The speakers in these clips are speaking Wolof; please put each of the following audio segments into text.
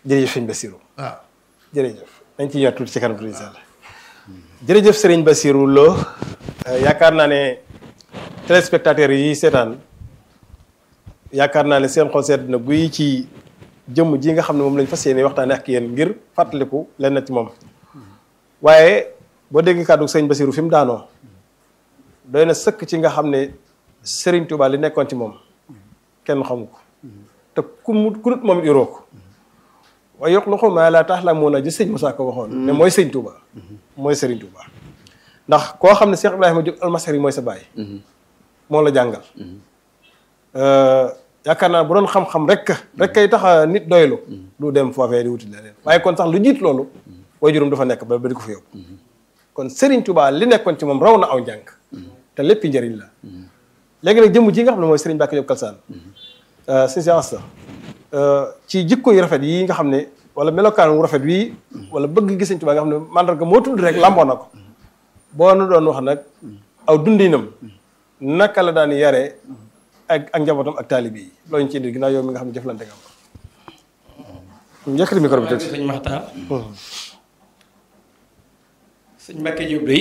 jërëjëf sëñ Bassirou waaw jërëjëf dañ ci ñëwaat tuuti ci kanam tuuti incha allah jërëjëf sëriñ Bassirou Lo yaakaar naa ne téléspectateurs yi seetaan yaakaar naa ne seen xol sedd na guy ci jëmm ji nga xam ne moom lañ fas yéene waxtaane ak yéen ngir fàttaliku lenn ci moom waaye boo dégg kàddu sëriñ Bassirou fi mu daanoo doy na sëkk ci nga xam ne Serigne Touba li nekkoon ci moom kenn xamu ko te ku mu ku nut moom it yoroo ko waaye yokk lu ma la tax la mun a ji sëñ Moussa ko waxoon. ne mooy sëñ Touba. mooy Serigne Touba. ndax koo xam ne Cheikh Ibrahima Diop almasari mooy sa baay. moo la jàngal. yaakaar naa bu doon xam-xam rek rek kay tax nit doylu du dem foofee di wuti leneen waaye kon sax lu jiit loolu. way juróom dafa nekk ba ba di ko fa yóbbu. kon Serigne Touba li nekkoon ci moom raw na aw njàng. te lépp njëriñ la. léegi nag jëmm ji nga xam ne mooy Serigne Mbacke Diop Kalsaan. sëñ si Asta ci jikko yu rafet yi nga xam ne wala melokaan wu rafet wii wala bëgg gis Sëñ Tuubaa nga xam ne mandarga moo tudd rek lamboo na ko boo nu doon wax nag aw dundinam naka la daan yare ak ak njabootam ak taalibe yi loolu ñu ci indi ginnaaw yow mi nga xam ne jëflante nga am njëkkati micro bi tuuti sëñ Maxtaar sëñ Mbacke Diop day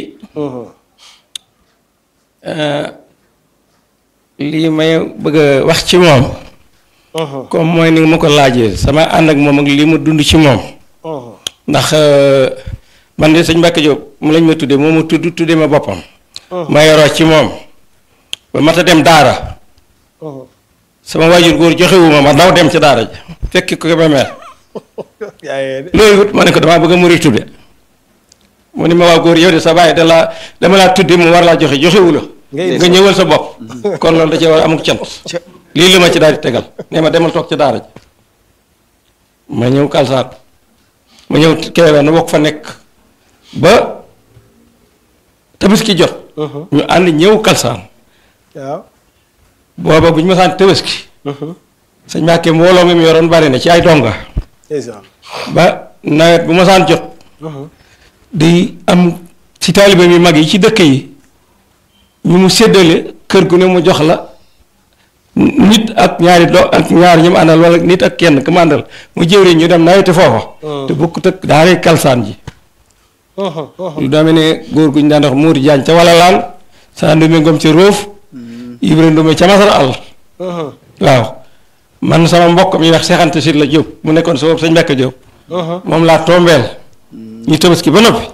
lii may bëgg a wax ci moom comme mooy ni ma ko laajee sama ànd ak moom ak li mu dund ci moom ndax man de sëñ Mbacke Diop mu lañ ma tuddee moo ma tudd tuddee ma boppam ma yoroo ci moom ba mat a dem daara sama waajur góor joxewu ma ma daw dem ca daara ji fekki ko ba mel loolu it ma ne ko damaa bëgg a muri tudde mu ni ma waa góor yow de sa bàyyi da laa dama laa tudde mu war laa joxe joxewu la nga ñëwal sa bopp kon loolu da cee war amuk cant lii la ma ci daal di tegal nee ma demal toog ci daara ji ma ñëw kalsaan ma ñëw Kébémer na bokk fa nekk ba tabaski jot ñu ànd ñëw kalsaan waaw booba bu ñu ma saan tabaski sëñ Mbàkke mbooloo mi mu yoroon bari na ci ay donga ba nawet bu ma saan jot di am ci taalibe mi mag yi ci dëkk yi ñu mu séddale kër gu ne mu jox la nit ak ñaari do ak ñaar ñu mu àndal wala nit ak kenn ku mu àndal mu jëwriñ ñu dem nawete foofa te bokkut ak daaree kalsaan ji lu daa mel ne góor gu ñu daan wax Mourou Diagne ca wala laal saa ndume ngom ca róof Ibra ndume ca masar àll waaw man sama mbokk mi wax seexante si la Jóob mu nekkoon sa bopp sañ Mbàkke Jóob moom laa tombeel ñu tabaski ba noppi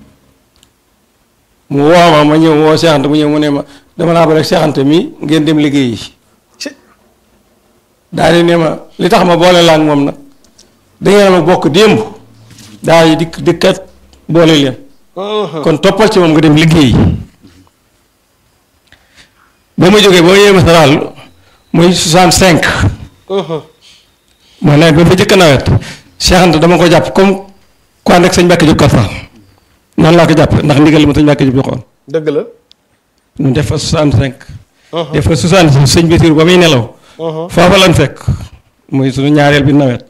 mu woo ma ma ñëw woo seexante mu ñëw mu ne ma dama laa ba rek seexante mi ngeen dem liggéey yi daal di ne ma li tax ma boole laa ak moom nag dangeen ma bokk démb daal di dikk dikkat boole leen kon toppal ci moom nga dem liggéey ba ma jógee boo yéema sa daal muy 65 mooy nawet ba ba jëkk nawet seexante dama ko jàpp comme ku ànd ak sëñ Mbàkke Jóob Kalsaan noonu laa ko jàpp ndax ndigal ma sëñ Mbàkke Jóob joxoon dëgg la ñu def fa 65 def fa 66 sëñ Basiru ba muy nelaw foofa lan fekk muy suñu ñaareel bi nawet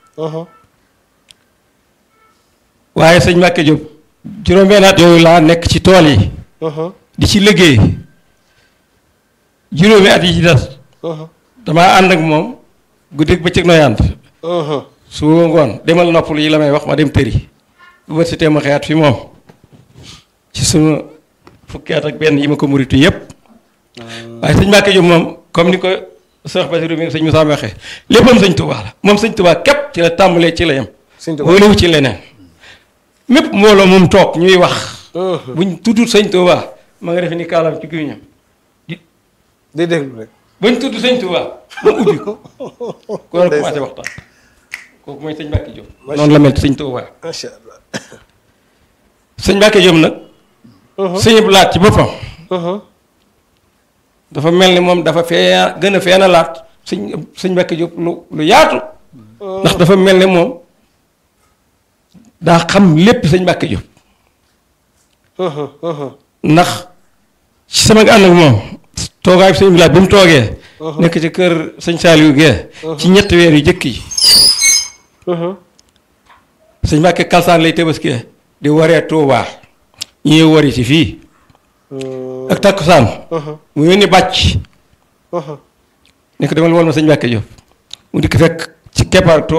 waaye sëñ Mbàkke Jóob juróom-benn at yooyu laa nekk ci tool yi di ci liggéey juróomi at yi ci des damaa ànd ak moom guddeeg bëccëg nooy ànd su ngoon demal noppal yi la may wax ma dem tëri bu bët si tee ma xeyaat fi moom ci suma fukki at ak benn yi ma ko muritu yépp waaye sëñ Mbàkke Jóob moom comme ni ko Seex Basiru mi sëñ Musaa waxee léppam sëñ Tuubaa la moom sëñ Tuubaa képp ci la tàmbalee ci la yem wóolewu ci leneen mépp mbooloo moom toog ñuy wax buñ tuddut sëñ Tuubaa ma nga defe ni kaalam ci gémmiñam di day déglu rek buñ tudd sëñ Tuubaa mu ubbi ko ko war a commencé waxtaan kooku mooy sëñ Mbàkke Jóob noonu la mel sëñ Tuubaa macha allah sëñ Mbàkke Jóob nag sëñ laat ci boppam dafa mel ni moom dafa fee gën a feena laat sëñ sëñ Mbàkke Jóob lu lu yaatu ndax dafa mel ni moom daa xam lépp sëñ Mbàkke Jóob ndax ci sama ànd ak moom toogaay sëñ laat bi mu toogee nekk ci kër sëñ Saaliwu Gee ci ñetti weer yu jëkk yi sëñ Mbàkke Kalsaan lay tëbaskee di waree Tuubaa ñuy wari ci fii ak takkusaan mu yónni bàcc nekk demal wol ma sëñ Mbàkke Jóob mu dikk fekk ci keppaar